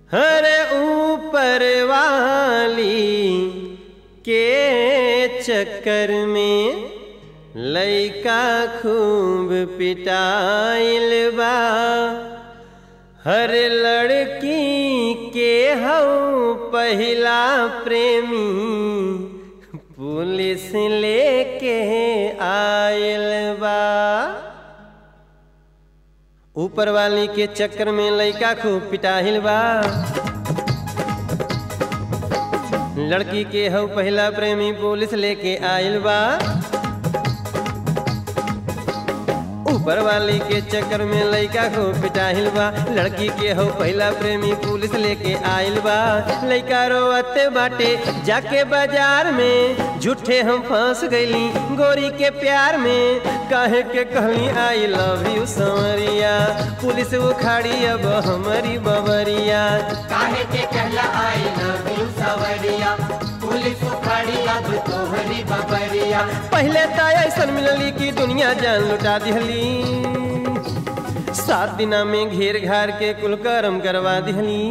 हरे ऊपर वाली के चक्कर में लइका खूब पिटाइल बा हर लड़की के हऊ पहिला प्रेमी पुलिस लेके आयल बा ऊपर वाली के चक्कर में लइका खूब पिटाहिल बा लड़की के हऊ पहला प्रेमी पुलिस लेके आयल बा ऊपर वाली के चक्कर में लइका को पिटाहिल बा लड़की के हो पहला प्रेमी पुलिस लेके आइल बा लइका रोवते बाटे जाके बाजार में झूठे हम फंस गईली गोरी के प्यार में काहे के कहली आई लव यू संवरिया पुलिस उखाड़ी अब हमारी बबरिया काहे के कहला आई लव यू सवरिया पुलिस उखाड़ी अब तोहरी बबरिया पहले तो ऐसन मिलली कि दुनिया जान लुटा दिहली सात दिना में घेर घार के कुल करम करवा दिहली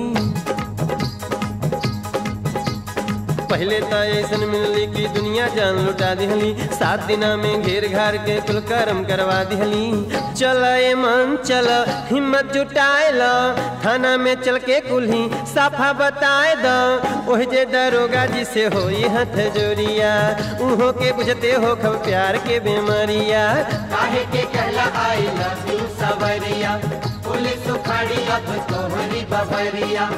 पहले तो ऐसन मिलली कि दुनिया जान लुटा दिहली सात दिना में घेर घार के कुल करम करवा दिहली चल ए मन चल हिम्मत जुटाए ल थाना में चल के कुल्ही साफा बताए द ओह जे दरोगा जी से हो हथ जोरिया उहो के बुझते हो खब प्यार के बेमारिया काहे के कहला आई लव यू सवरिया पुलिस उखाड़ी अब तोहरी बबरिया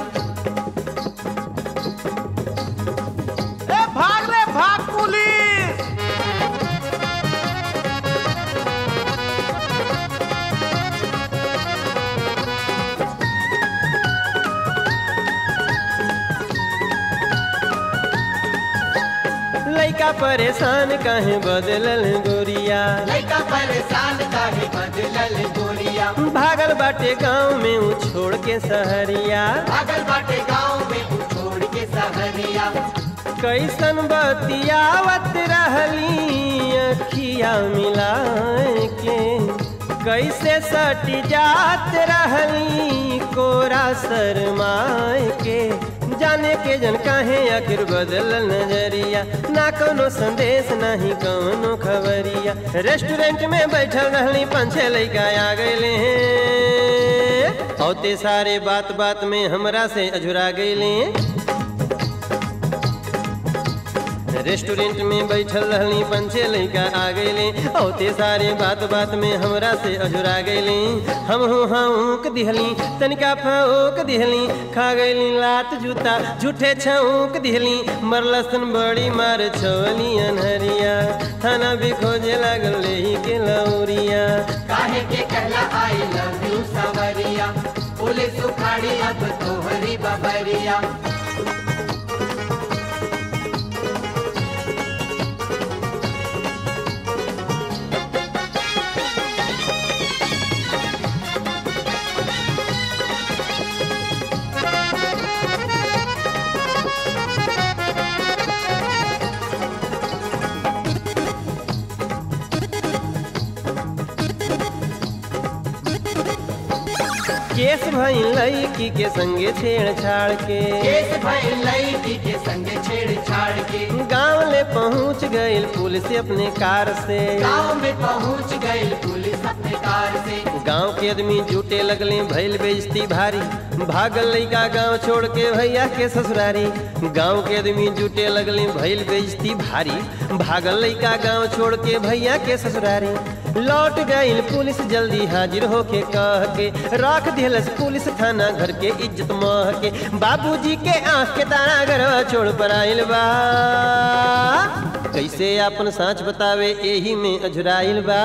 ए भाग रे भाग पुलिस लइका परेशान काहे बदलल गोरिया लइका परेशान काहे बदलल गोरिया भागल बाटे गांव में ऊ छोड़ के सहरिया भागल बाटे गाँव में उ छोड़ के सहरिया कैसन बतियावत रहली अखिया मिलाए के कैसे सटी जात रहली कोरा शरमाए के जाने के जन काहे आखिर बदल नजरिया ना कोनो संदेश नहीं कोनो खबरिया रेस्टोरेंट में बैठल रहली पाँच छह लइका आ गए हैं औते सारे बात बात में हमरा से अझुरा गईले रेस्टोरेंट में बैठल रहली पंचे लइका आ गईले औते सारे बात बात में हमरा से अझुरा गईले हम हो हाँक दिहली तनिका फौक दिहली खा गईली लात जूता झूठे छौक दिहली मरलसन बड़ी मार छवली अनहरिया थाना भी खोजे लागल लेही के लौरिया काहे के कहला आई लव यू सवरिया पुलिस उखाड़ी अब तोहरी बबरिया केस भई लड़की के संगे छेड़छाड़ के केस भई लड़की के संगे छेड़छाड़ के गांव ले पहुंच गई पुलिस अपने कार से गाँव में पहुंच गई पुलिस अपने कार से गांव के आदमी जुटे लगले भैल बेइज्जती भारी भागल लइका गांव छोड़ के भैया के ससुरारी गांव के आदमी जुटे लगले भैल बेइज्जती भारी भागल लइका गांव छोड़ के भैया के ससुरारी लौट गई पुलिस जल्दी हाजिर होके कह के रख दिलस पुलिस थाना घर के इज्जत मह के बाबूजी के आंख के तारा घरवा छोड़ पर आइल बा कैसे अपन साँच बतावे एही में अझुराइल बा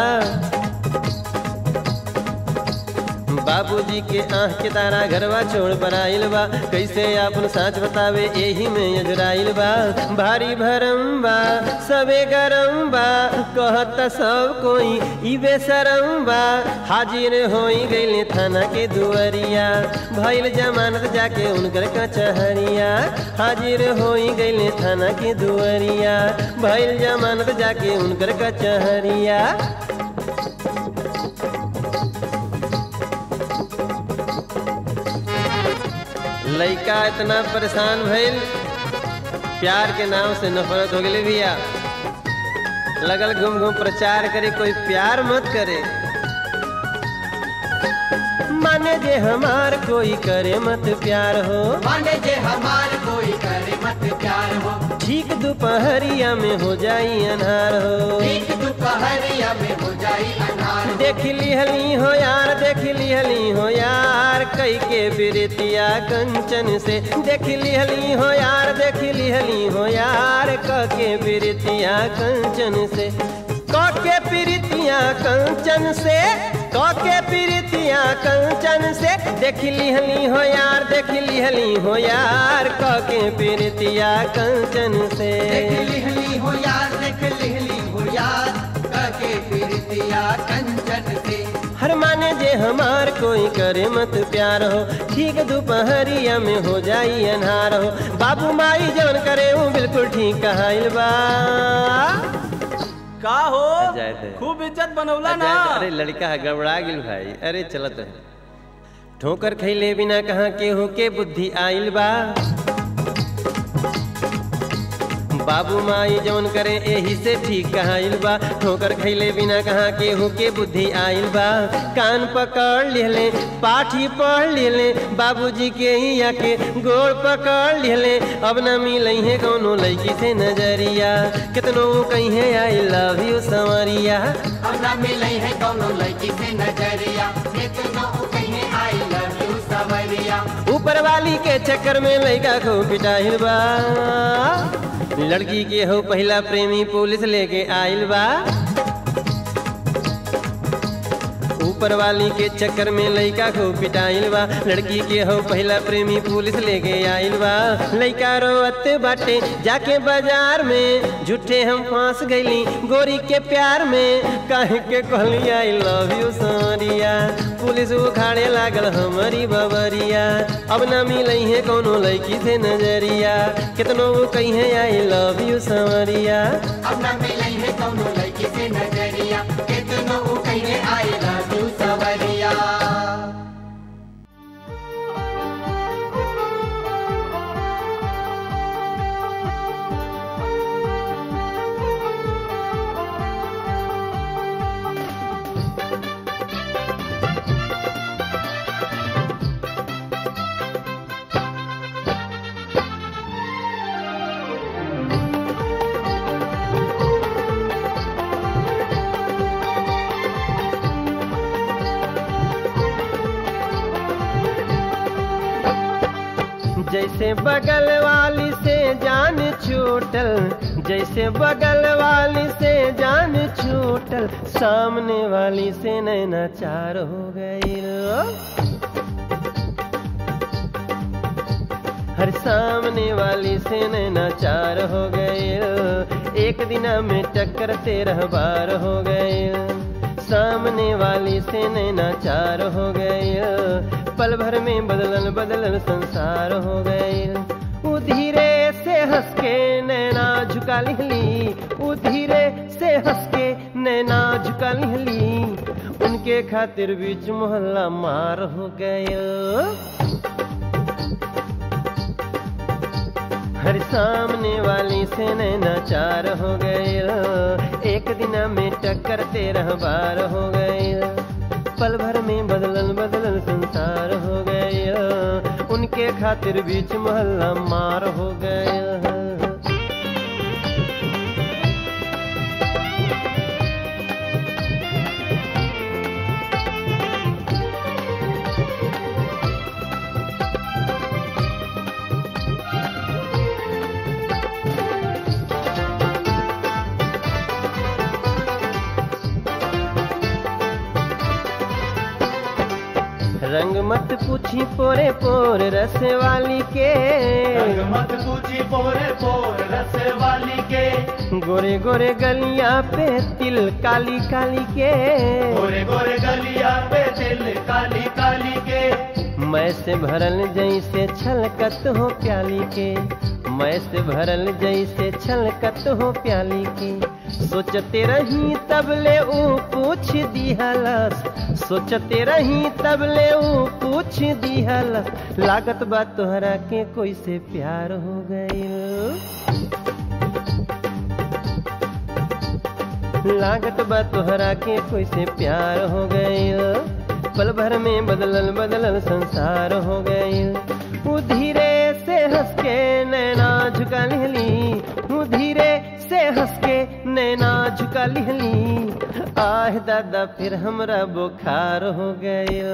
बाबूजी के आँख के तारा घरवा छोड़ पर आइल बा कैसे आपन साँच बतावे एही में अजराइल बा भारी भरम बा सबे गरम बा कहत सब कोई ई बेसरम बा हाजिर होई गईले थाना के दुआरिया भइल जमानत जाके उनकर कचहरिया हाजिर होई गईले थाना के दुआरिया भइल जमानत जाके उनकर कचहरिया लड़का इतना परेशान भइल प्यार के नाम से नफरत हो गई भैया लगल घूम घूम प्रचार करे कोई प्यार मत करे माने जे हमार कोई करे मत प्यार हो माने जे हमार कोई करे मत प्यार हो ठीक दोपहरिया में हो जाई अनार हो ठीक दोपहरिया में हो जाई अनार देख लिहली हो यार देख लिहली हो यार कई के बिरतिया कंचन से देख लिहली हो यार देख लिहली हो यार क के बिरतिया कंचन से क के प्रीतिया कंचन से क के प्रीतिया कंचन से देख लिहली हो यार देख लिहली हो यार क के प्रीतिया कंचन से देख लिहली हो यार देख लिहली हो यार काके फिरतिया कंचन से हर माने जे हमार कोई करे मत प्यार हो ठीक दोपहरिया में हो जाई अनहार हो बाबू माई जवन करे हूँ बिल्कुल ठीक कहाइल बा का हो जाए दे। खूब इज्जत बनौला ना अरे लड़का है गड़बड़ा गिल भाई अरे चलत है ठोकर खैले बिना कहाँ केहू के बुद्धि आइल बा बाबू माई जौन करे एही से ठीक कहाइल बा ठोकर खैले बिना कहाँ केहू के बुद्धि आइल बा कान पकड़ लिहले पाठी पढ़ लिहले बाबूजी के ही आके गोड़ पकड़ लिहले अब न मिलई है कौनो लड़की से नजरिया कितनो कहीं आई लव यू संवरिया हम ना मिले है कौनो लड़की से नजरिया कितनो कहीं आई लव यू सवरिया ऊपर वाली के चक्कर में लड़का को पिटाइल बा लड़की के हो पहला प्रेमी पुलिस लेके आइल बा ऊपर वाली के चक्कर में लड़का को पिटाइल बा लड़की के हो पहला प्रेमी पुलिस लेके आइल बा लड़का रोवत बाटे जाके बाजार में झूठे हम फांस गईली गोरी के प्यार में काहे के कहली आई लव यू सोरिया पुलिस उखाड़े लागल हमारी बबरिया अब ना मिलई है कौनो लड़की से नजरिया कितनो कही है आई लव यू संवरिया हम ना मिले है कौनो लड़की से नजरिया कितनो कहीं आई लव यू सवरिया जैसे बगल वाली से जान छूटल जैसे बगल वाली से जान छूटल सामने वाली से नैना चार हो गई हर सामने वाली से नैना चार हो गए एक दिना में टक्कर तेरह बार हो गए सामने वाली से नैना चार हो गए पल भर में बदलल बदलल संसार हो गए उ धीरे से हंस के नैना झुका लिहली उ धीरे से हंस के नैना झुका लिहली उनके खातिर बीच मोहल्ला मार हो गए हर सामने वाली से नैना चार हो गए एक दिन में टक्कर तेरह बार हो गए पल भर में बदलल बदलल संसार हो गए उनके खातिर बीच मोहल्ला मार हो गए रंग मत पूछी पोरे पोर रस वाली के रंग मत पूछी पोरे पोर रस वाली के गोरे गोरे गलियां पे तिल काली काली के गोरे गोरे गलिया पे दिल काली काली के मैं से भरल जैसे छलकत हो प्याली के मैं से भरल जैसे छलकत हो प्याली के सोचते रही तब ले ऊ पूछ दिहलस सोचते रही तब ले ऊ पूछ दिहलस लागत बा तोहरा के कोई से प्यार हो गईल लागत बा तोहरा के कोई से प्यार हो गईल पल भर में बदलल बदलल संसार हो गईल ऊ धीरे से हंस के नैना झुका लिहली ऊ धीरे से हंस के नैना झुका लिहली आह दादा फिर हमरा बुखार हो गयो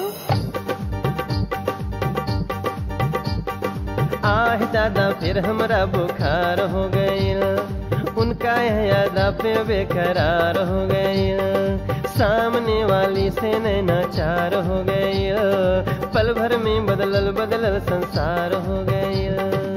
आह दादा फिर हमरा बुखार हो गईल उनका यादा पे बेकरार हो गईल सामने वाली से नैना चार हो गईल पल भर में बदलल बदलल संसार हो गईल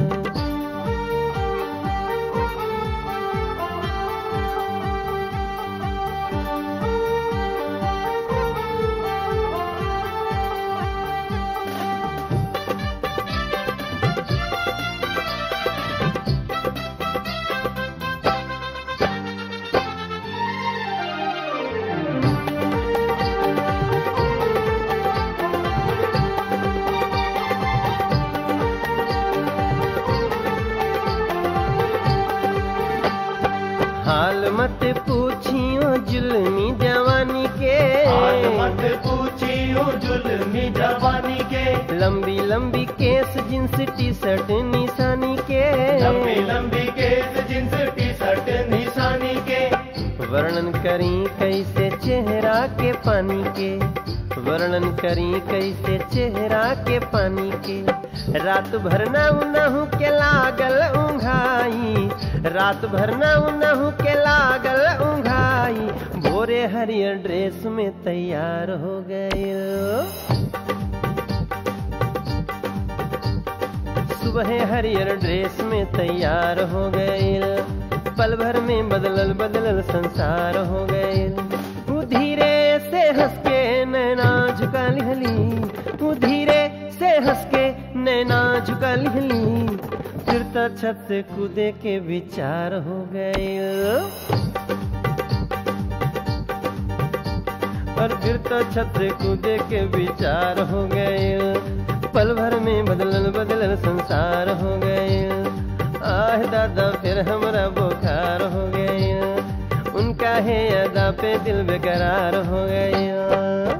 हाल मत पूछियो जुल्मी जवानी के हाल मत पूछियो जुल्मी जवानी के लंबी लंबी केस जींस टी शर्ट निशानी के लंबी लंबी केस जींस टी शर्ट निशानी के वर्णन करी कैसे चेहरा के पानी के वर्णन करी कैसे चेहरा के पानी के रात भर ना उनहु के लागल उंघाई रात भर ना उनहु के लागल उंघाई भोरे हरियर ड्रेस में तैयार हो गए सुबह हरियर ड्रेस में तैयार हो गए पल भर में बदलल बदलल संसार हो गए वो धीरे से हंस के नैना झुका लिहली वो धीरे से हंस के नैना झुका लिहली फिर तो छत से कूदे के विचार हो गए और फिर तो छत से कूदे के विचार हो गए पल भर में बदलल बदलल संसार हो गए आह दादा फिर हमरा बुखार हो गए उनका है अदा पे दिल बेकरार हो गया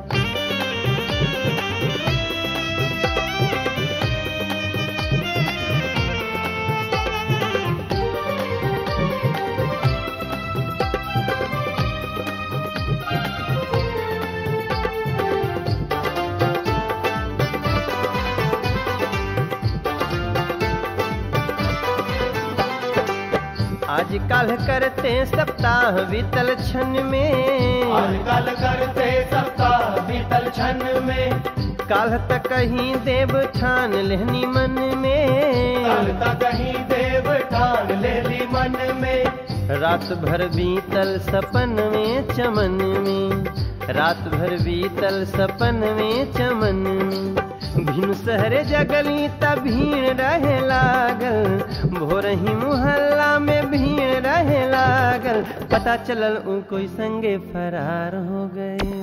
आजकल करते सप्ताह बीतल क्षण में आजकल करते सप्ताह बीतल क्षण में काल तक कहीं देव ठान लेहनी मन कल में तक कहीं देव ठान ले ली मन में रात भर बीतल सपन में चमन में रात भर बीतल सपन में चमन में भिन सहरे जगली त भीड़ रहे लागल भोर ही मुहल्ला में भीड़ रहे लागल पता चलल उ कोई संगे फरार हो गए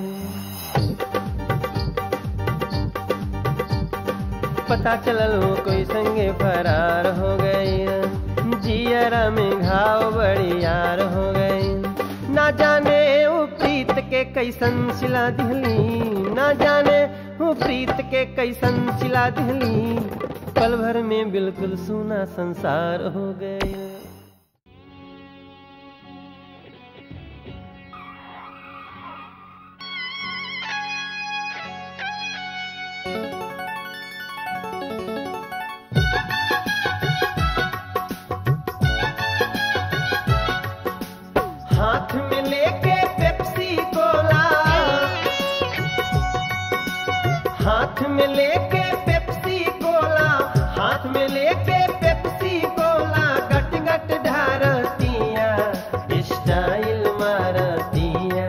पता चलल वो कोई संगे फरार हो गई जियरा में घाव बड़ी यार हो गई ना जाने वो प्रीत के कैसन सिला दिहली ना जाने वो प्रीत के कैसन सिला दिहली पल भर में बिल्कुल सूना संसार हो गए हाथ में लेके पेप्सी कोला हाथ में लेके पेप्सी कोला हाथ में लेके पेप्सी कोला गट गट ढारतिया स्टाइल मारतिया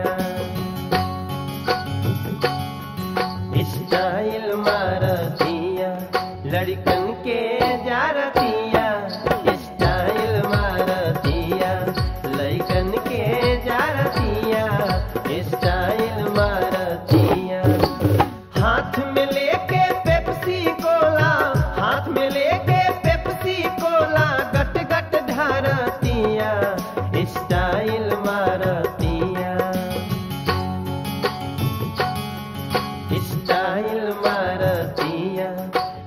स्टाइल मारतिया लड़कन के जारतिया स्टाइल मारतिया लड़कन के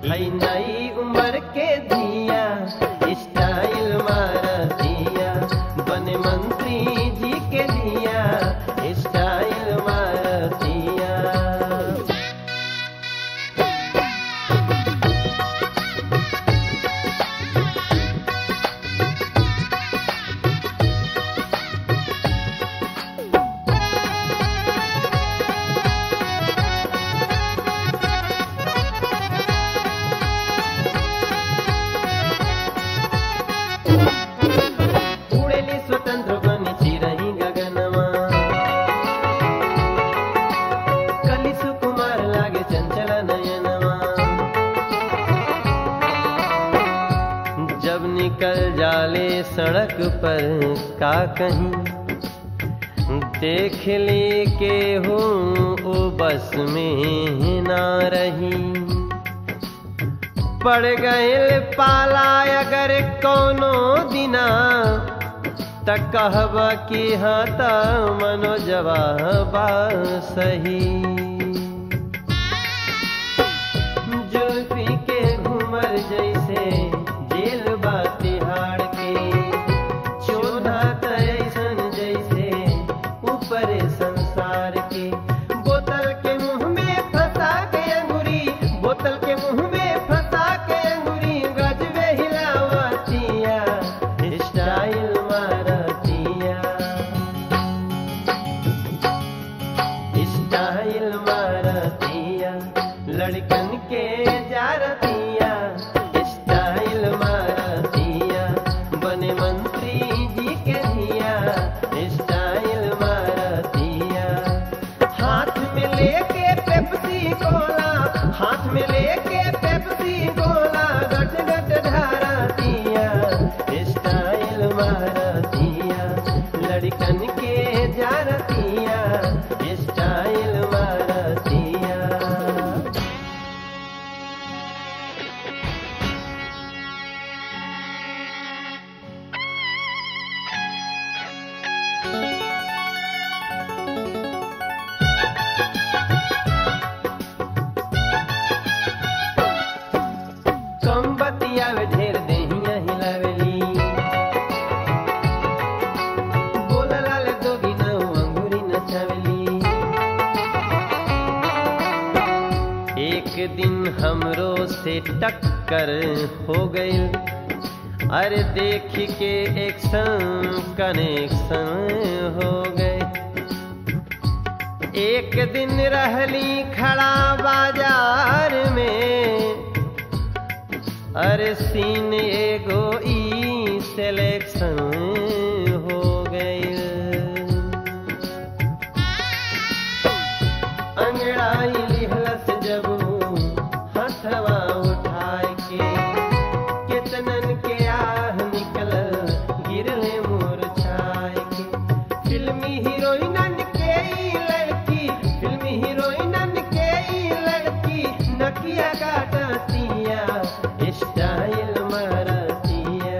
है नई उम्र के धिया स्टाइल मारा दिया बने मंत्री जी के धिया स्टाइल मारा दिया उड़ेली स्वतंत्र बनी चिरही गगनमा कली सुकुमार लागे चंचल नयनमा जब निकल जाले सड़क पर का कहीं देख ली के हूँ ओ बस में ना रही पड़ गए पाला अगर कोनो दिना त कहब कि हाँ त मनो जवाबा सही जुल्फी के घूमर जैसे जेल बा तिहाड़ के चोधा तैसन जैसे ऊपर संसार के बोतल के मुंह में फंसा के अंगुरी बोतल के मुंह में फंसा के अंगुरी गजबे हिलावतिया स्टाइल मारतिया स्टाइल मारतिया लड़कन के जारतिया स्टाइल मारतिया बने मंत्री जी के दिया स्टाइल मारतिया हाथ में लेके पेप्सी गोला हाथ में लेके पेप्सी गोला गट गट धारतिया स्टाइल मारतिया लड़कन के जारतिया स्टाइल मारतिया कम बतियावे ढेर देहिया हिलावेली बोलला ले दोगी न अंगूरी नचावेली एक दिन हमरो से टक्कर हो गई अरे देख के एक संग कनेक्शन हो गए एक दिन रहली खड़ा बाजार में अरे सीन एगो ई सिलेक्शन हो गई अंगड़ाई लिहलस जब हथवा उठाए के कितनन के आह निकल गिरले मोर छाए के फिल्मी हीरोइनन के ई लड़की फिल्मी हीरोइनन के ई लड़की नकिया काटतिया स्टाइल मारतिया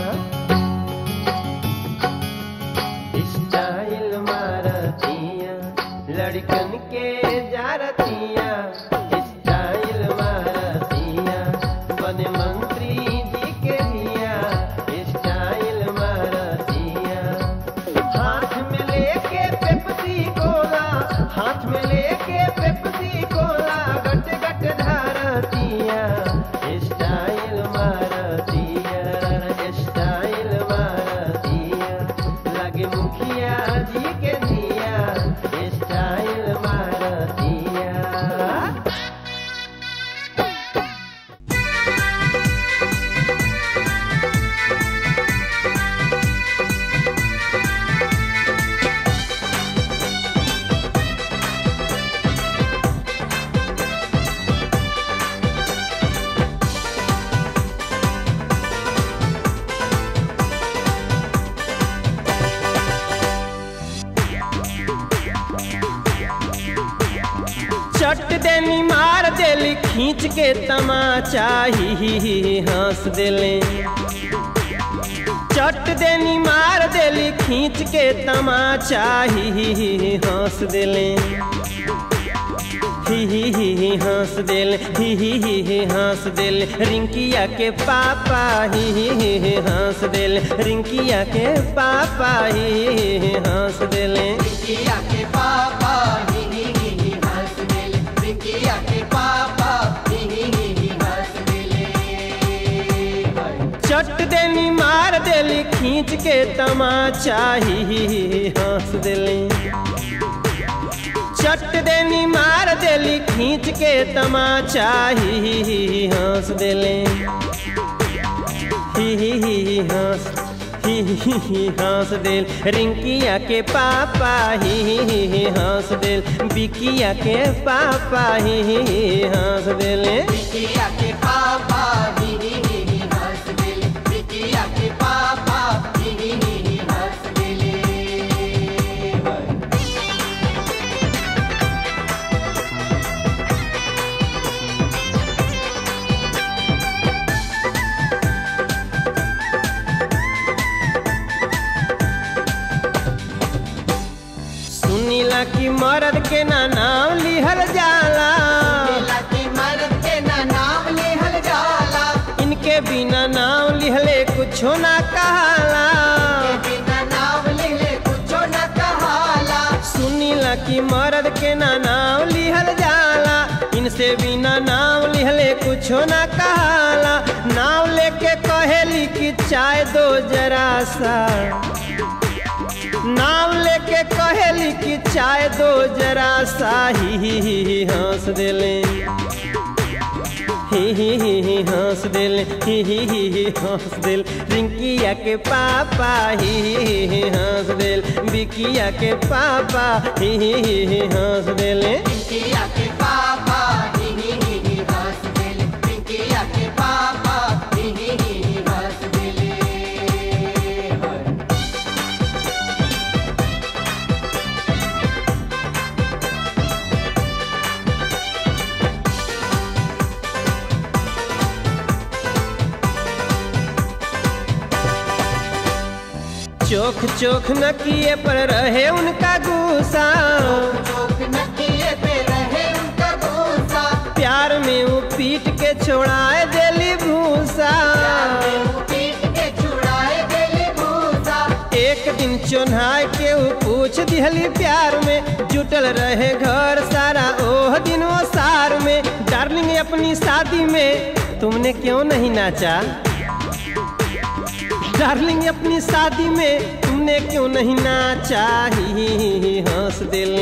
स्टाइल मारतिया लड़कन के जारतिया स्टाइल मारतिया बने मंत्री जी के दिया स्टाइल मारतिया हाथ में लेके पेप्सी कोला हाथ में लेके पेप्सी कोला गट गट धारतिया स्टाइल मारतिया स्टाइल मारतिया लगे मुखिया जी के दिया स्टाइल मारतिया चट देनी मार देली खींच के तमाचा ही ही ही हंस देले चट देनी मार देली खींच के तमाचा ही ही ही हंस देले ही ही ही ही हंस दिल ही ही ही ही हंस दिल रिंकिया के पापा ही ही ही ही हंस दिल रिंकिया के पापा ही ही ही ही हंस दिल रिंकिया के पापा ही ही ही ही हंस दिल रिंकिया के पापा ही ही ही ही हंस दिल चट देनी मार देली खींच के तमाचा ही ही ही ही हंस दिली चट देनी मार देली खींच के तमाचा ही ही ही ही हंस देले ही ही ही ही हंस ही ही ही ही हंस दिल रिंकिया के पापा ही ही ही ही हंस दिल बिकिया के पापा ही ही ही ही हंस दिल रिंकिया के पापा ही ही ही ही हंस दिल रिंकिया के पापा ही ही ही ही हंस दिल सुनीला की मर्द के ना नाम लिहल जाला लीला की मर्द के ना नाम लिहल जाला इनके बिना नाम लिहले कुछो ना कहाला के बिना नाम लिहले कुछो न कहाला सुनीला की मर्द के ना नाम लिहल जाला इनसे बिना नाम लिहले कुछो ना कहाला नाम लेके कहेली कि चाय दो जरा सा नाम लेके कहेली कि चाय दो जरा सा ही ही ही ही हंस दिले ही ही ही ही हंस दिल ही ही ही ही हंस दिल रिंकिया के पापा ही ही ही ही हंस दिल बिकिया के पापा ही ही ही ही हंस दिल रिंकिया के पापा ही ही ही ही हंस दिल रिंकिया के पापा ही ही ही ही हंस दिल चोख चोख न किए पर रहे उनका गुस्सा चोक न किए पे रहे उनका गुस्सा प्यार में वो पीट के छोड़ाए दिली भूसा वो पीट के छुड़ाए दिली भूसा एक दिन चोन्हाय के वो पूछ दिहली प्यार में जुटल रहे घर सारा ओह दिन वो सार में डार्लिंग अपनी शादी में तुमने क्यों नहीं नाचा डार्लिंग अपनी शादी में तुमने क्यों नहीं नाचा ही ही ही ही हंस दिल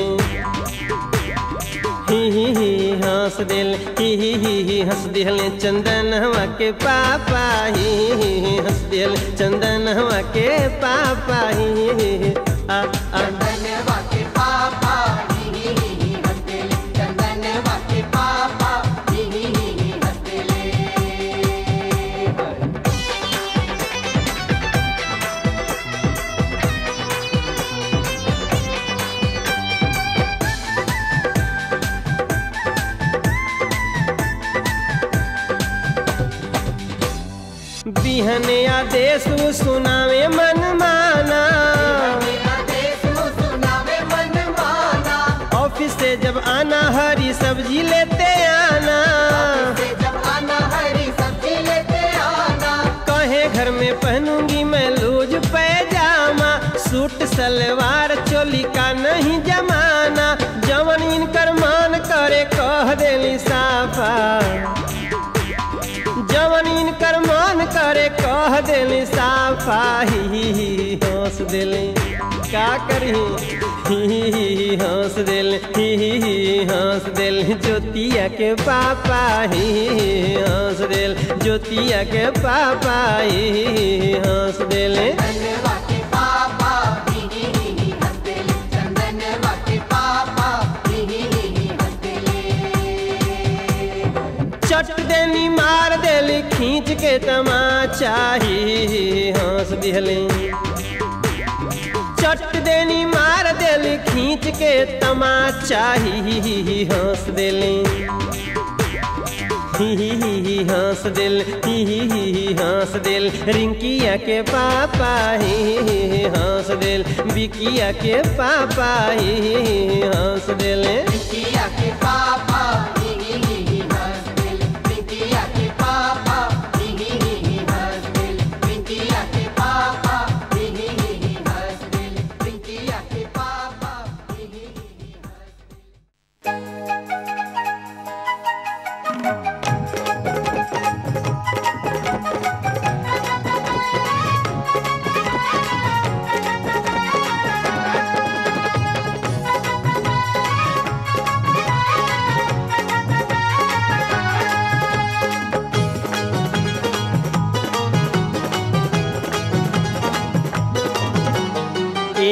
ही ही ही हंस दिल ही ही ही ही हंस दिल चंदन हवा के पापा ही ही ही ही हंस दिल चंदन हवा के पापा ही ही ही ही आ आ चंदनवा के पापा ही ही ही ही हंस दिल चंदनवा के पापा ही ही ही ही हंस दिल बिहने आदेश सुनावे मन माना मेरा देश सुनावे मन माना ऑफिस से जब आना हरी सब्जी लेते आना से जब आना हरी सब्जी लेते आना कहे घर में पहनूंगी मैं लूज पैजामा सूट सलवार चोली का नहीं जमाना जवन इनकर मान करे कह देली साफा जवन इनकर मान करे कह देली साफा ही ही ही हंस देली का करी ही ही ही हंस दिल ही ही ही हंस दिल ज्योतिया के पापा ही ही ही हंस दिल ज्योतिया के पापा ही ही ही हंस दिल चंदनवा के पापा ही ही ही ही हंस दिल चंदनवा के पापा ही ही ही ही हंस दिल चट देनी मार देली खींच के तमाचा ही ही ही हंस दिहली चट देनी मार देली खींच के तमाचा ही ही ही ही हंस देली ही ही ही ही हंस दिल ही ही ही ही हंस दिल रिंकिया के पापा ही ही ही ही हंस दिल बिकिया के पापा ही ही ही ही हंस दिल किया के पापा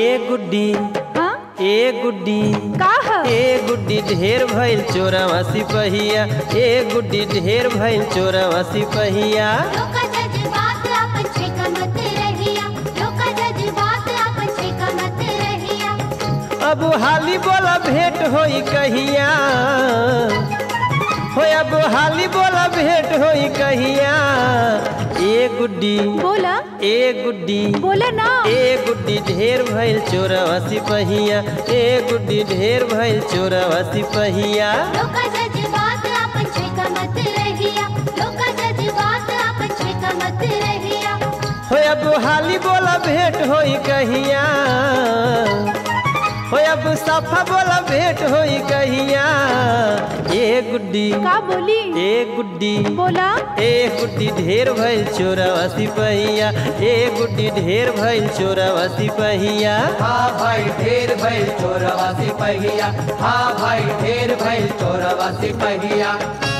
ए गुड्डी हाँ ए गुड्डी का ह ए गुड्डी ढेर भइल चोरवा सिपहिया ए गुड्डी ढेर भइल चोरवा सिपहिया लोका जज्बात आपन छेका मत रहिया लोका जज्बात आपन छेका मत रहिया अब हाली बोला भेंट होई कहिया हो अब हाली बोला भेंट होई कहिया ए गुड्डी बोला ए गुड्डी बोला ना ए गुड्डी ढेर भइल चोरवा सिपहिया ए गुड्डी ढेर भइल चोरवा सिपहिया लोका जज्बात आपन छेका मत रहिया लोका जज्बात आपन छेका मत रहिया हो अब हाली बोला भेंट होई कहिया हो अब सफा बोला भेंट होई कहिया ए गुड्डी का बोली ए गुड्डी बोला ए गुड्डी ढेर भइल चोरवा सिपहिया ए गुड्डी ढेर भइल चोरवा सिपहिया हाँ भाई ढेर भइल चोरवा सिपहिया हाँ भाई ढेर भइल चोरवा सिपहिया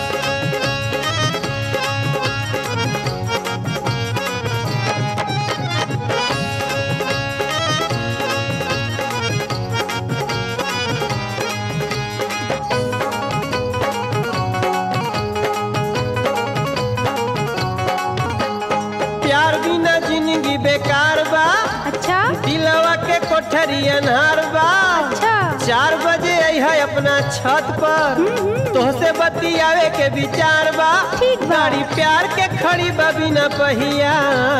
प्यार बिना जिंदगी बेकार बा अच्छा दिलवा के कोठरी अनहार बा अच्छा चार बजे है अपना छत पर तोहसे बतियावे के विचार बा ठीक बा। गाड़ी प्यार के खड़ी बा बिना पहिया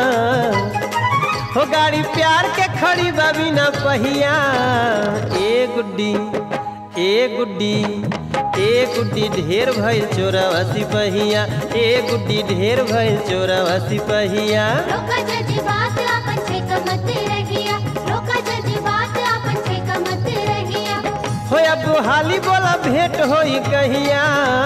हो गाड़ी प्यार के खड़ी बा बिना पहिया ए गुड्डी ए गुड्डी ए गुड्डी ढेर भइल चोरवा सिपहिया ए गुड्डी ढेर भइल चोरवा सिपहिया लोका जज्बात आपन छेका मत रहिया लोका जज्बात आपन छेका मत रहिया हो अब हाली बोला भेंट होई कहिया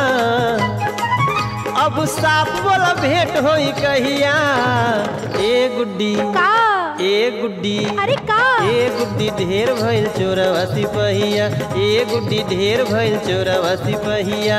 अब साफ बोला भेंट होई कहिया ए गुड्डी का ए गुड्डी अरे का ए गुड्डी ढेर भइल चोरवा सिपहिया ए गुड्डी ढेर भइल चोरवा सिपहिया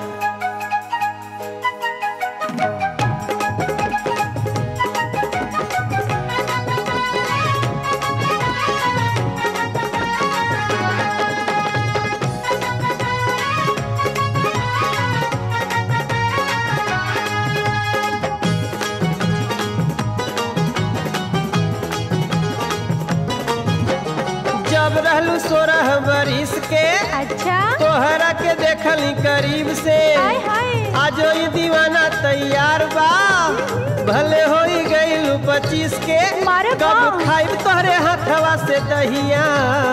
जब रहलू सोरह बरिस के अच्छा तोहरा के देखली करीब से हाय हाय आजो ये दीवाना तैयार बा भले होई गईलू पच्चीस के मारे कब बाप। खाइब तोहरे हाथवा से दहिया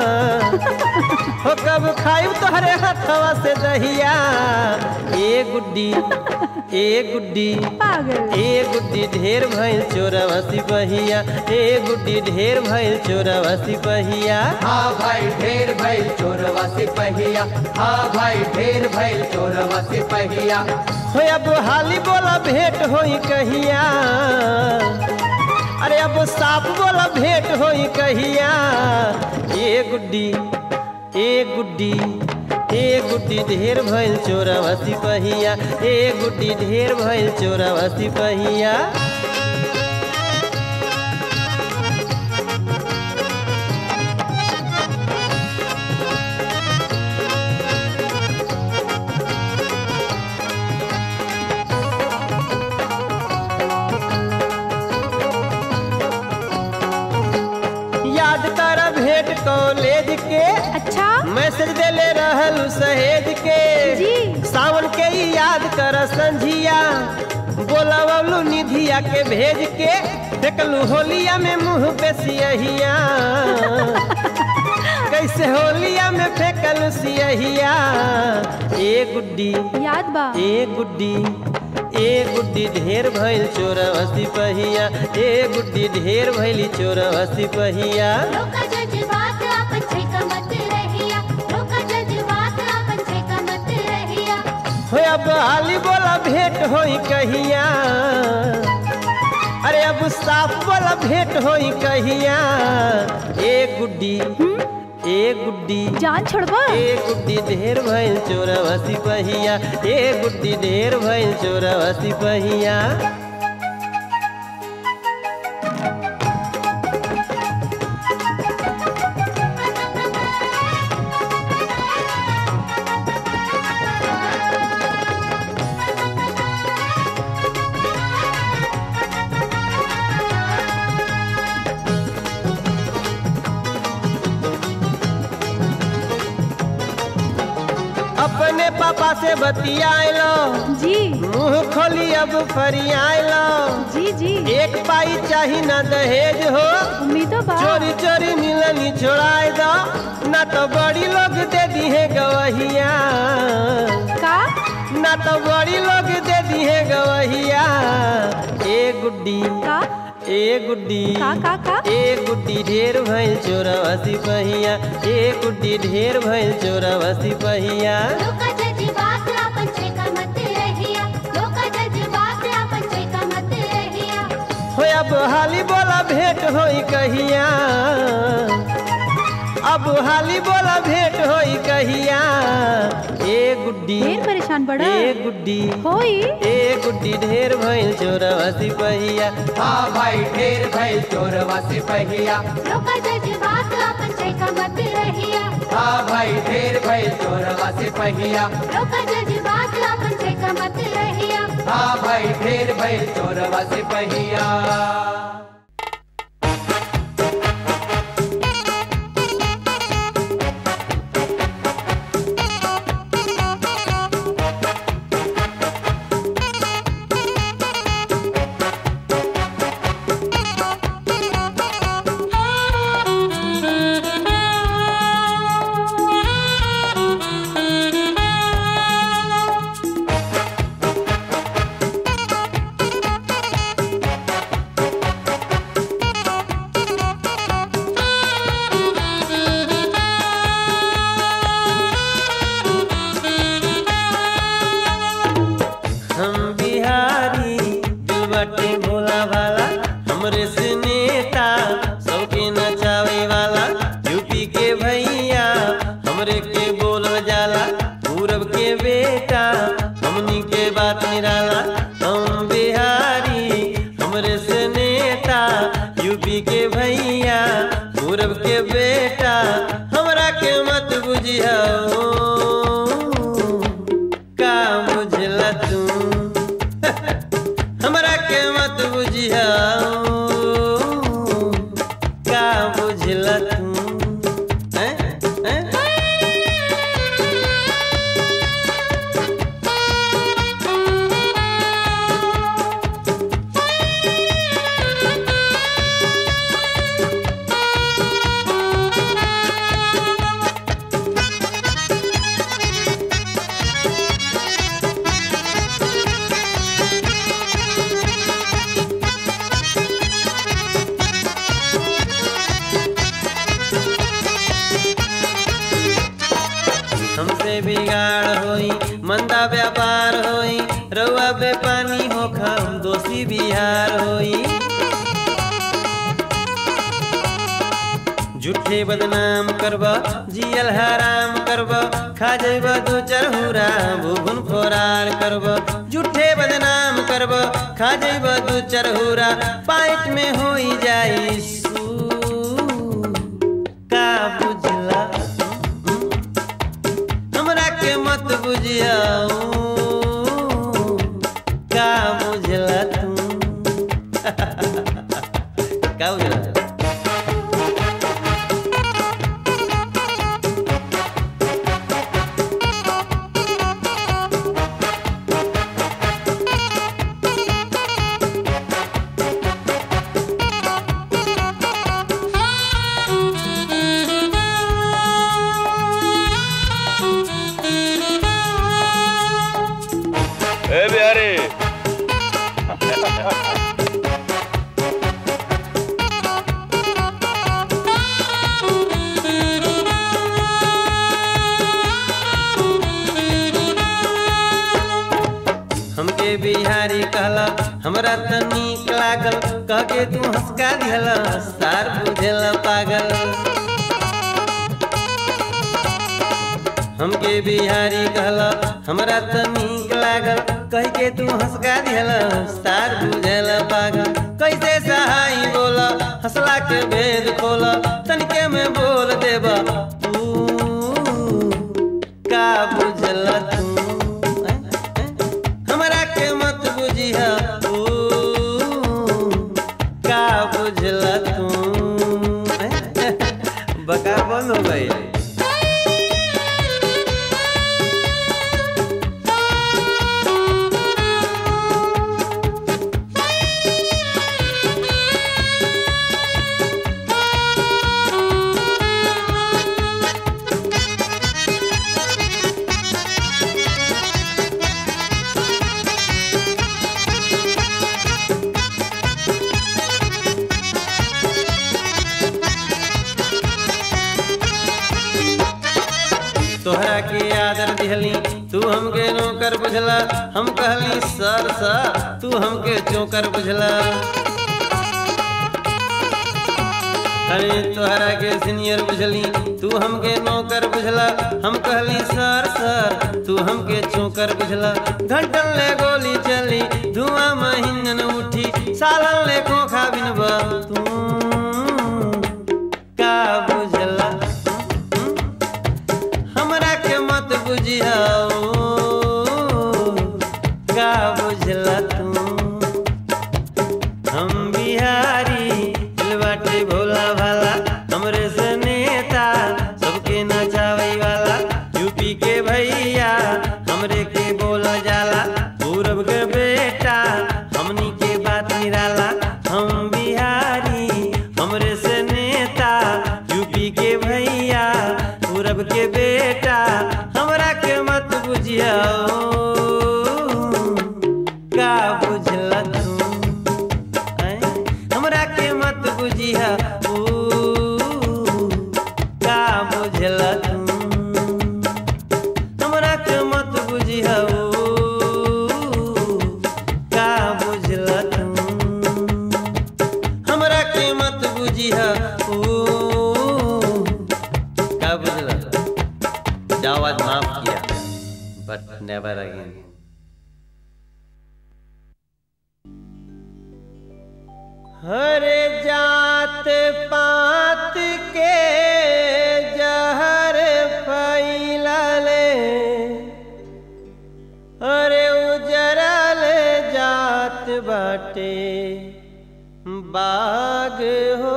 हो कब खाइब तोहरे हाथवा से दहिया ए गुड्डी ए गुड्डी पागल ए गुड्डी ढेर भइल चोरवा सिपहिया ए गुड्डी ढेर भइल चोरवा सिपहिया हाँ भाई ढेर भइल चोरवा सिपहिया हाँ भाई ढेर भइल चोरवा सिपहिया हो अब हाली बोला भेंट होई कहिया अरे अब साफ बोला भेंट होई कहिया ए गुड्डी ए गुड्डी ए गुड्डी ढेर भइल चोरवा सिपहिया ए गुड्डी ढेर भइल चोरवा सिपहिया याद कर भेंट कॉलेज के अच्छा मैसेज देले रहलू सहेज के जी। सावन के ही याद कर संझिया बोलवलू निधिया के भेज के देखलू होलिया में मुंह पे सियहिया कैसे होलिया में फेंकलू सियहिया ए गुड्डी याद बा ए गुड्डी ए गुड्डी ढेर भइल चोरवा सिपहिया ए गुड्डी ढेर भइली चोरवा सिपहिया लोका जज्बात आपन छेका मत रहिया लोका जज्बात आपन छेका मत रहिया हो अब हाली बोला भेंट होई कहिया अरे अब साफ बोला भेंट होई कहिया ए गुड्डी ए गुड्डी जान छोड़बा ए गुड्डी ढेर भइल चोरवा सिपहिया ए गुड्डी ढेर भइल चोरवा सिपहिया पापा से बतियालो जी मुंह खोली अब फरियालो जी जी एक पाई चाही ना दहेज हो उम्मीदों बा चोरी चोरी मिलनी छोड़ाए दो ना तो बड़ी लोग दे दी है गवहिया का ना तो बड़ी लोग दे दी है गवहिया ए गुड्डी का ए गुड्डी का का का ए गुड्डी ढेर भइल चोरवसी पहिया ए गुड्डी ढेर भइल चोरवसी पहिया लोका जज्बात आपन छेका मत रहिया लोका जज्बात आपन छेका मत रहिया हो अब हाली बोला भेंट होई कहिया अब हाली बोला भेंट होई कहिया ए गुड्डी ढेर परेशान बड़ा ए गुड्डी होई ए गुड्डी ढेर भइल चोरवसी पहिया हाँ भाई ढेर भइल चोरवा सिपहिया लोका जज्बात आपन छेका मत रहिया हाँ भाई ढेर भइल चोरवा सिपहिया लोका जज्बात आपन छेका मत रहिया हाँ भाई ढेर भइल चोरवा सिपहिया हम बिहारी दिल बाटे भोला भाला हमरे से नेता सबके नचावे वाला यूपी के भैया हमरे के बोल जाला पूरब के बेटा हमनी के बात निराला हम बिहारी हमरे से नेता यूपी के भैया पूरब के बेटा हमरा के मत बुझियाओ का बुझला तू हमरा के मत बुझियाओ का बुझला तू हैं? हैं? हमसे बिगाड़ होई मंदा व्यापार होई रउआ बेपानी होखा हम दोषी बिहार होई झूठे बदनाम करब जियल हराम करब खा जइब दू चरहुरा भूगुन फोरार करब झूठे बदनाम करब खा जइब दू चरहुरा पाइट में होई जाई सू का बुझला हमरा के मत बुझियाओ का बुझला तू का बुझला ए बिहारी हमके बिहारी कहला हमरा त नीक लागल कह के तू हंसका दिहला सार बुझेला पागल हमके बिहारी कहला हमरा त नीक लागल कह के तू हंसका दिहला सार बुझेला पागल कैसे सहाई बोला हंसला के भेद खोला तनिके में बोल देबा तू का बुझला तू हैं? हैं? हमरा के मत बुझिया तू का बुझला तू हैं? बका बंद हो गई तोहरा के आदर दिहली तू हमके नौकर बुझला हम कहली सर सा तू हमके चौकर बुझला अरे तोहरा के सीनियर बुझली तू हमके नौकर बुझला हम कहली सर सर तू हमके चौकर बुझला घंटन ले गोली चली धुआं महीनन उठी सालन ले खोखा बिनबा तू का बुझला हमरा के मत बुझियाओ का बुझला तू हम बिहारी दिल बाटे भोला भाला हमरे से नेता सबके नचावे वाला यूपी के भैया हमरे के बोला जाला पूरब के बेटा हमनी के बात निराला हम बिहारी हमरे से नेता यूपी के भैया पूरब के बेटा हमरा के मत बुझियाओ का बुझला तू हैं? हमरा के मत बुझिया ओ का बुझला तू हमरा के मत बुझिया ओ का बुझला तू हमरा के मत बुझिया ओ का बुझला जाओ आज माफ किया बट नेवर अगेन हर जात पात के जहर फैलले अरे उजरल जात बाटे बाग हो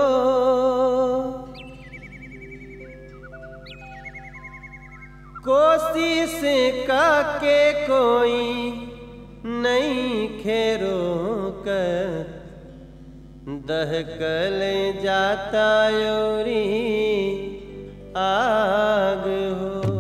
कोशिश के कोई नहीं खेरो कर दहकल जाता योरी आग हो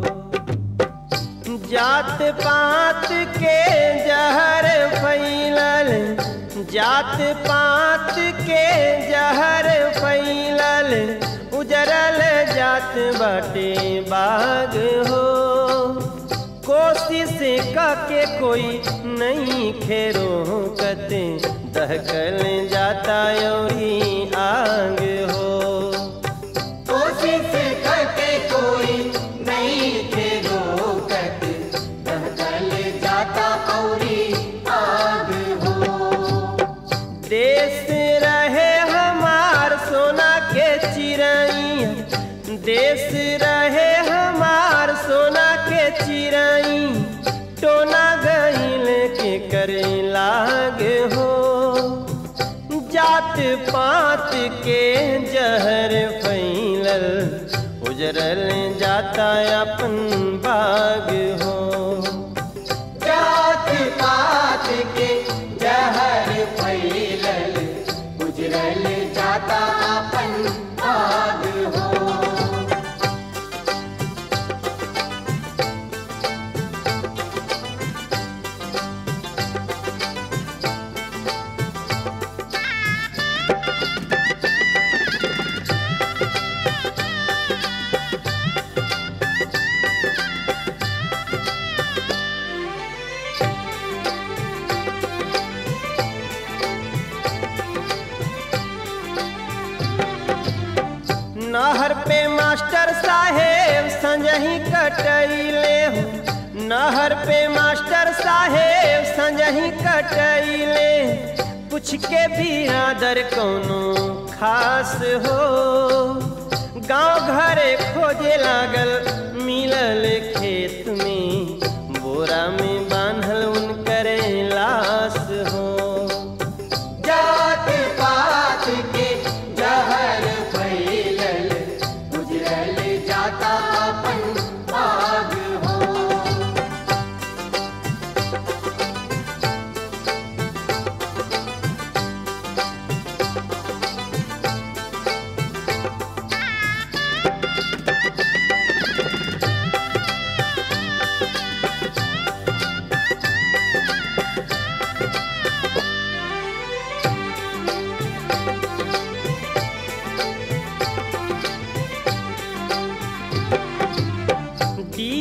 जात पात के जहर फैलल जात पात के जहर फैलल उजरल जात बाटे बाग हो कोशिश के कोई नहीं खेरो कते दहकल जाता योरी आग हो कोशिश करके कोई नहीं थे रोकत दहकल जाता औरी आग हो देश रहे हमार सोना के चिड़ैया देश रहे हमार सोना के चिड़ै टोना गईल के करे लाग हो जात पात के जहर फैलल उजरल जाता अपन बाग हो जात पात के जहर फैलल गुजरल जाता अपन भाग हो नहर पे मास्टर साहेब संजही कटैले हो नहर पे मास्टर साहेब संजही कटैले कुछ के भी आदर कोनो खास हो गांव घरे खोजे लागल मिलल खेत में बोरा में बांधल उनकर लाश हो जात पात के जहर फैलल गुजरल जाता अपन भाग हो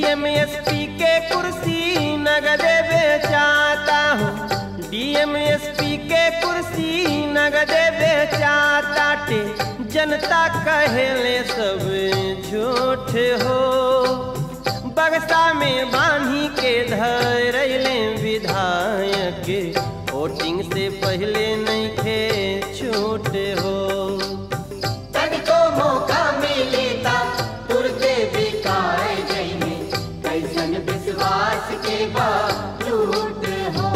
डीएमएसपी के कुर्सी नगदे बेचाता हूँ डीएमएसपी के कुर्सी नगदे बेचाता टे जनता कहेले सब झूठ हो बक्सा में बांधी के धरैले विधायक वोटिंग से पहले नहीं थे छूट हो तनिको मौका मिलेता तुरते बिकाए जइने कैसन विश्वास के बालूट हो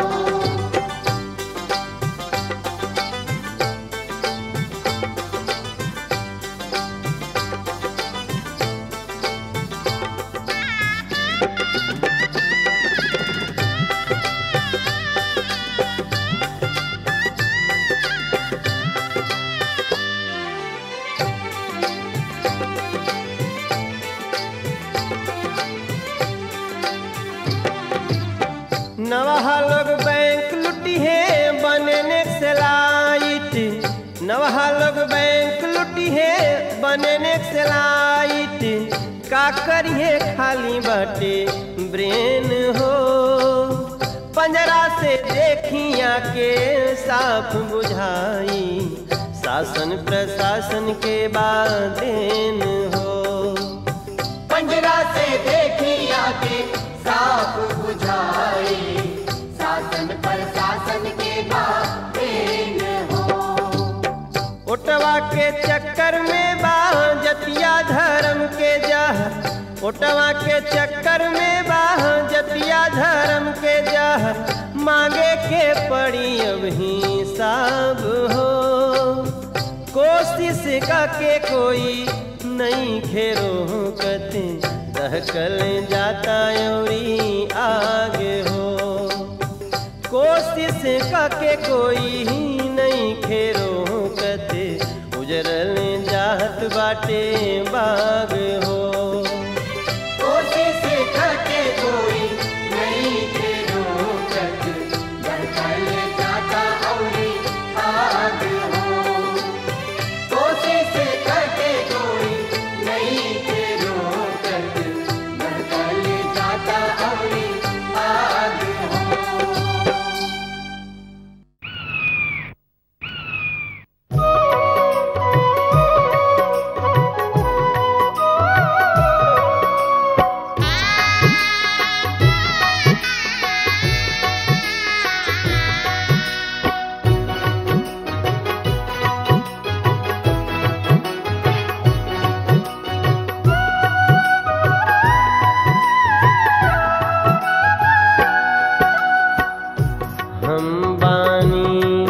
नवहा लोग बैंक लुटी है बनने से लाइट नवहा लोग बैंक लुटी है बनने से लाइट का करिए खाली बाटे ब्रेन हो पंजरा से देखिया के साफ बुझाई शासन प्रशासन के बादेन हो पंजरा से देखी आके साफ बुझाए शासन प्रशासन के बातें हो ओटवा के चक्कर में बा जतिया धर्म के जह ओटवा के चक्कर में बा जतिया धर्म के जह मांगे के पड़ी अब हिसाब हो कोशिश का के कोई नहीं खेरो कते दहकल जाता औरी आगे हो कोशिश के कोई नहीं खेरो कते उजरल जात बाटे बाग हो कोशिश करके कोई नहीं थे रोकत धड़कन जाता और आग हो कोशिश करके कोई नहीं थे रोकत धड़कन जाता और आग हो हम बानी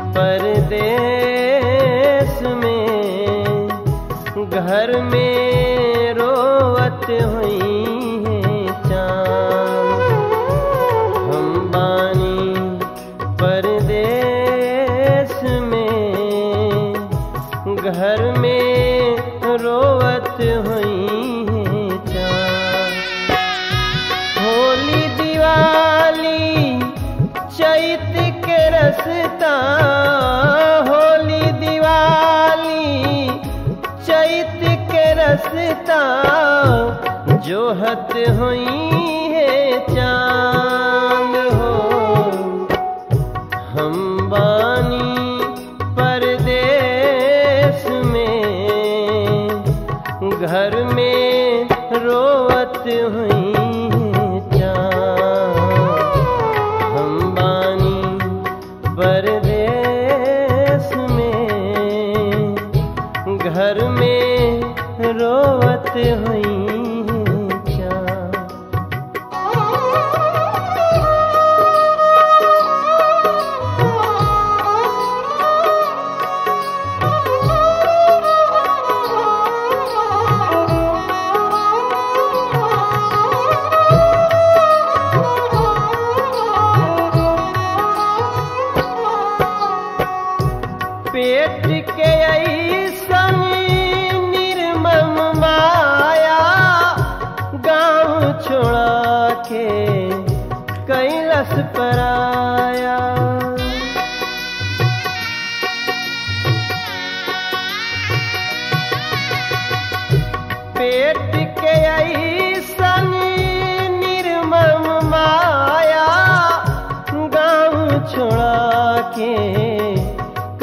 परदेश में घर में रोवत हुई है चाँद हम बानी परदेश में घर में रोवत हुई है चाँद होली दिवाली चैत के रसता होली दिवाली चैत के रसता जोहत हुई है चांद हो हम बानी परदेश में घर में रोवत हुई चाँद हम बानी परदेश में घर में रोवत हुई चाँद पेट के ऐसन निर्मम माया गांव छोड़ा के कैलस पराया पेट के ऐसन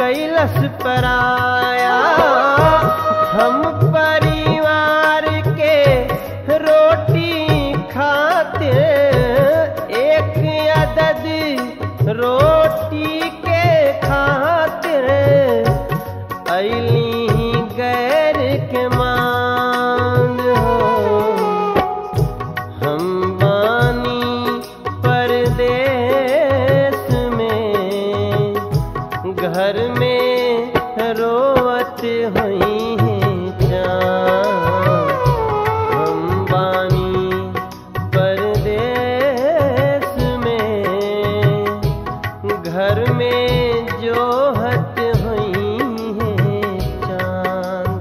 कैलस पराया हम परिवार के रोटी खाते एक अदद रोटी के खातिर अली गैर के मान हो हम बानी परदेश में घर में रोवत हुई हैं जान हम बानी परदेश में घर में जोहत हुई हैं चांद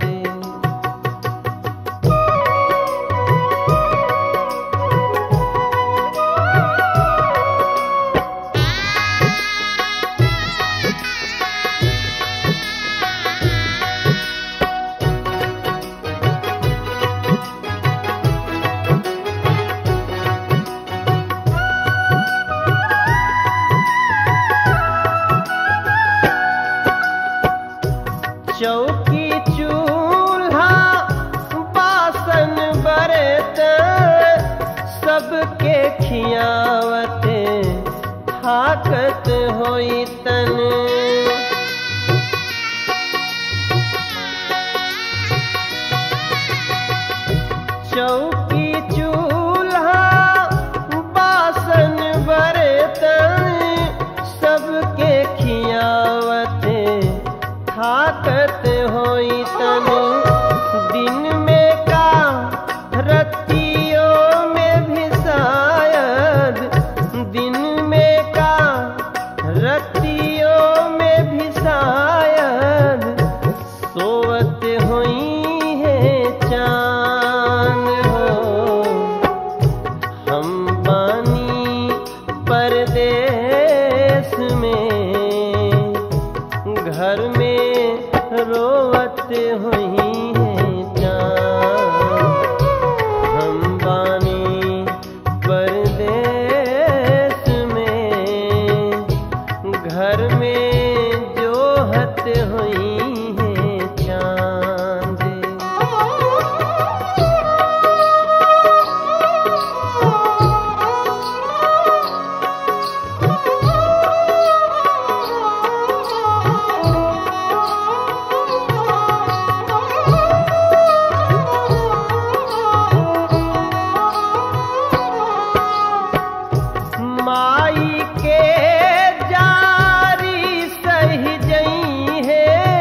चौकी चूल्हा बासन बरत सबके खियावते थाकत होई तन चौकी चूल्हा बासन बरतन सबके खियावते थाकत होई तन दिन में का रतियों में भी शायद दिन में का रतियों में भी शायद सोवत हुई है चांद हो हम बानी परदेश में घर में रोवत हुई है जान हम बानी परदेश में घर में जोहत हुई है चांद माई के जारी सही जई है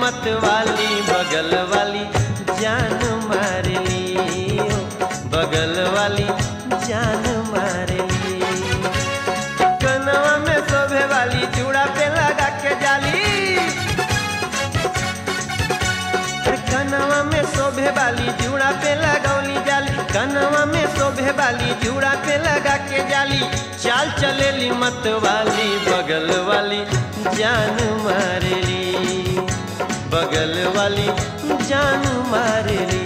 मत वाली बगल वाली जान मार ली हो, बगल वाली जान मार ली कनवा में शोभे वाली चूड़ा पे लगा के जाली अरे कनवा में शोभे वाली जूड़ा पे लगौली जाली कनवा में शोभे वाली जूड़ा पे लगा के जाली चाल चलेली मत वाली बगल वाली जान मारेली बगल वाली जान मारेली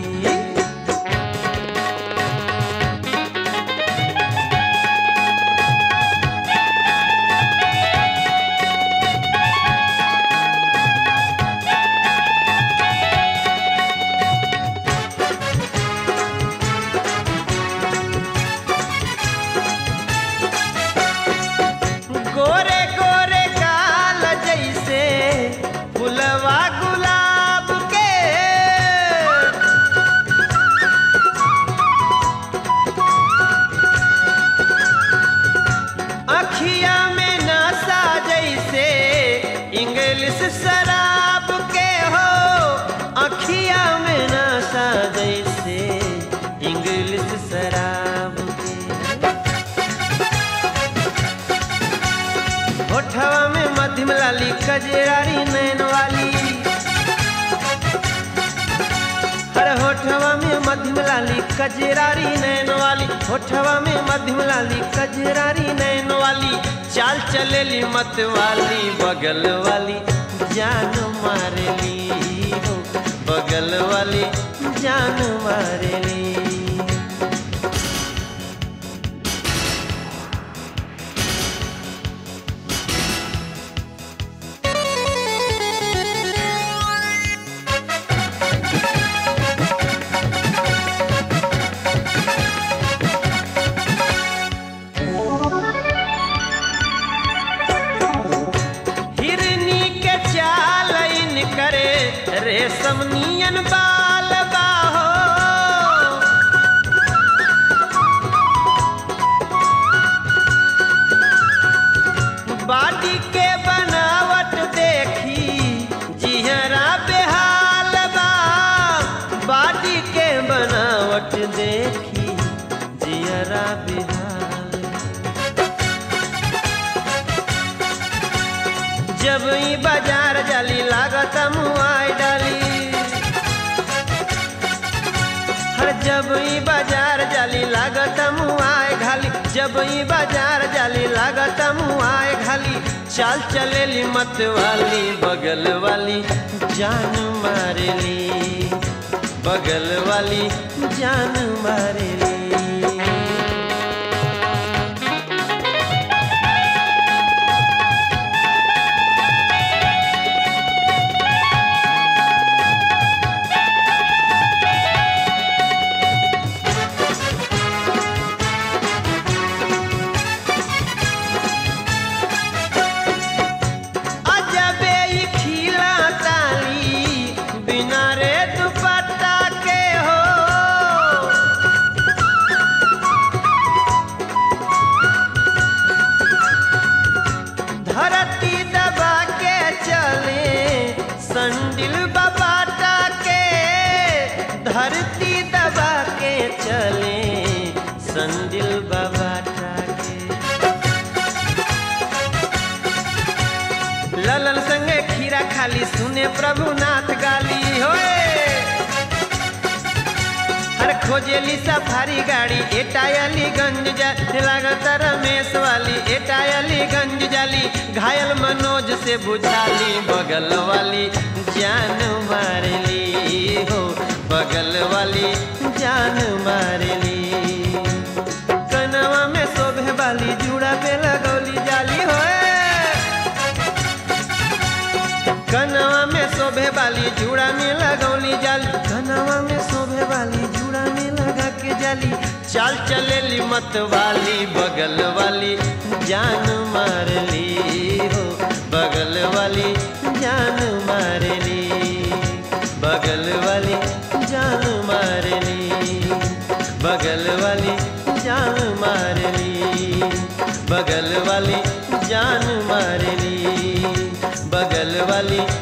गोरे गोरे काल जैसे फुलवा गुलाब के अखिया में नशा जैसे इंग्लिश शराब के हो अखिया में नशा जैसे इंग्लिश शराब के होठवा में मध्यम लाली कजरारी नैन वाली अरे होठवा में मध्यम लाली कजरारी नैन वाली होठवा में मध्यम लाली कजरारी नैन वाली चाल चलेली मत वाली बगल वाली जान मारेली हो बगल वाली जान मारेली हिरनी के चाल इन करे रेशम नियन बाल बाहो बाडी के बनावट देखी जिहरा बेहाल बा बाडी के बनावट देखी जिहरा बेहाल जब ई बाजार जाली लागत मुआई डाली हर जब ई बाजार जाली लागत मुआए घाली जब ई बाजार जाली लागत मुआए घाली चाल चलेली मत वाली बगल वाली जान मारेली बगल वाली जान मारेली अजबे ई खिला ताली बिना रे दुपट्टा के हो धरती दबा के चले संडिल बबाटा के धरती दबा के चले संडिल बबाटा के ललन संगे खीरा खाली सुने प्रभुनाथ गाली होए हर खोजेली सफारी गाड़ी एटायली गंज जा लागत रमेश वाली एटायली गंज जाली घायल मनोज से बुझाली बगल वाली जान मारली हो बगल वाली जान मारली कनवा में शोभे वाली जूड़ा पे लगौली जाली होए कनवा में शोभे वाली जूड़ा में लगौली जाली कनवा में शोभे वाली जूड़ा में लगा के जाली चाल चलेली मत वाली बगल वाली जान मारली हो बगल वाली जान मारली बगल वाली जान मारली बगल वाली जान मारली बगल वाली जान मारली बगल वाली